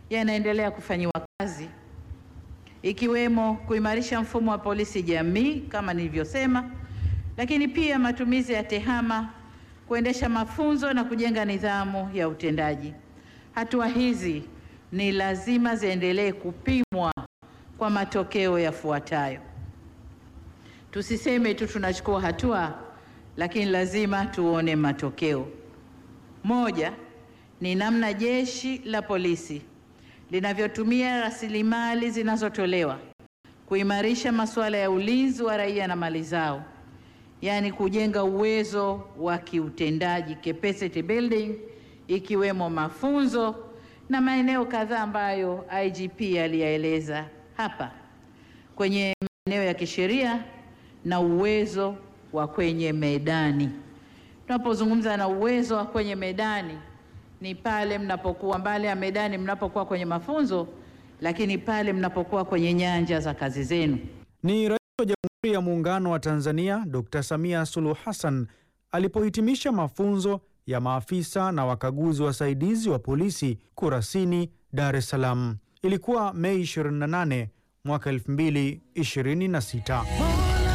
yanaendelea kufanyiwa kazi ikiwemo kuimarisha mfumo wa polisi jamii kama nilivyosema, lakini pia matumizi ya tehama, kuendesha mafunzo na kujenga nidhamu ya utendaji. Hatua hizi ni lazima ziendelee kupimwa kwa matokeo yafuatayo. Tusiseme tu tunachukua hatua, lakini lazima tuone matokeo. Moja ni namna jeshi la polisi linavyotumia rasilimali zinazotolewa kuimarisha masuala ya ulinzi wa raia na mali zao, yaani kujenga uwezo wa kiutendaji capacity building, ikiwemo mafunzo na maeneo kadhaa ambayo IGP aliyaeleza hapa kwenye maeneo ya kisheria na uwezo wa kwenye medani. Tunapozungumza na uwezo wa kwenye medani ni pale mnapokuwa mbali ya medani, mnapokuwa kwenye mafunzo, lakini pale mnapokuwa kwenye nyanja za kazi zenu. Ni Rais wa Jamhuri ya Muungano wa Tanzania Dr. Samia Suluhu Hassan alipohitimisha mafunzo ya maafisa na wakaguzi wasaidizi wa polisi Kurasini, Dar es Salaam. Ilikuwa Mei 28 mwaka 2026.